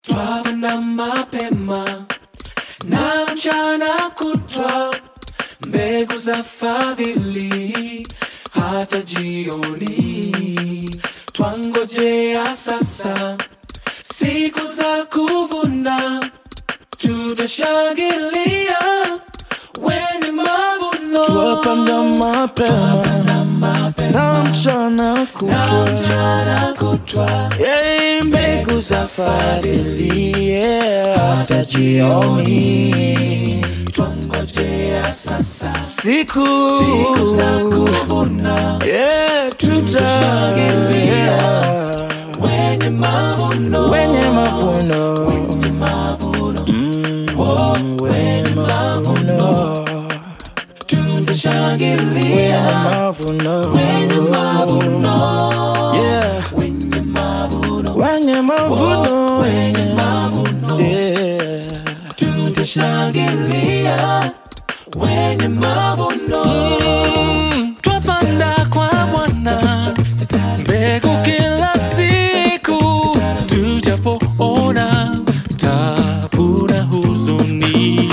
twapanda mapema na mchana kutwa, mbegu za fadhili hata jioni. Twangojea sasa siku za kuvuna, tutashangilia wenye mavuno. Twapanda mapema na mchana kutwa, mchana kutwa, Yei, mbegu za fadhili yeah, hata jioni. twangojea sasa Siku siku za kuvuna, yeah, Tutashangilia. tutashangilia wenye mavuno wenye mavuno Mm, wenye mavuno tutashangilia wenye mavuno wenye mavuno yeah wenye mavuno wenye mavuno wenye mavuno yeah tutashangilia wenye mavuno twapanda kwa Bwana mbegu kila siku, tujapoona tabu na huzuni,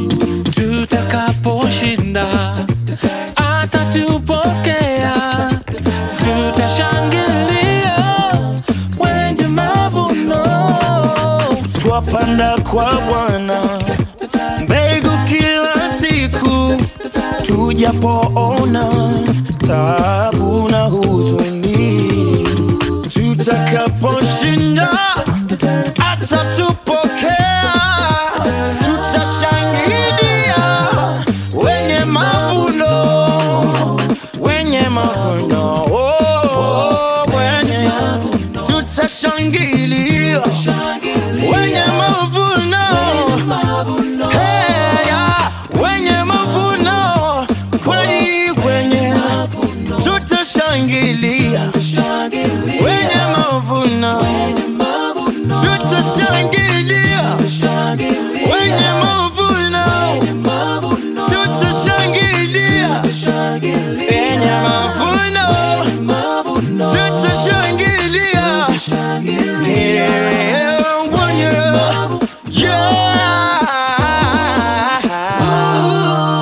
tutakaposhinda atatupokea, tutashangilia wenye mavuno. twapanda kwa Bwana mbegu kila siku, tujapoona tabu na huzuni, tutakaposhinda atatupokea, tutashangilia wenye mavuno, wenye mavuno, oh, wenye tutashangilia wenye mavuno Hey, ya, wenye mavuno kweli kwenye tutashangilia wenye mavuno tutashangilia wenye mavuno tutashangilia wenye mavuno tutashangilia yeah.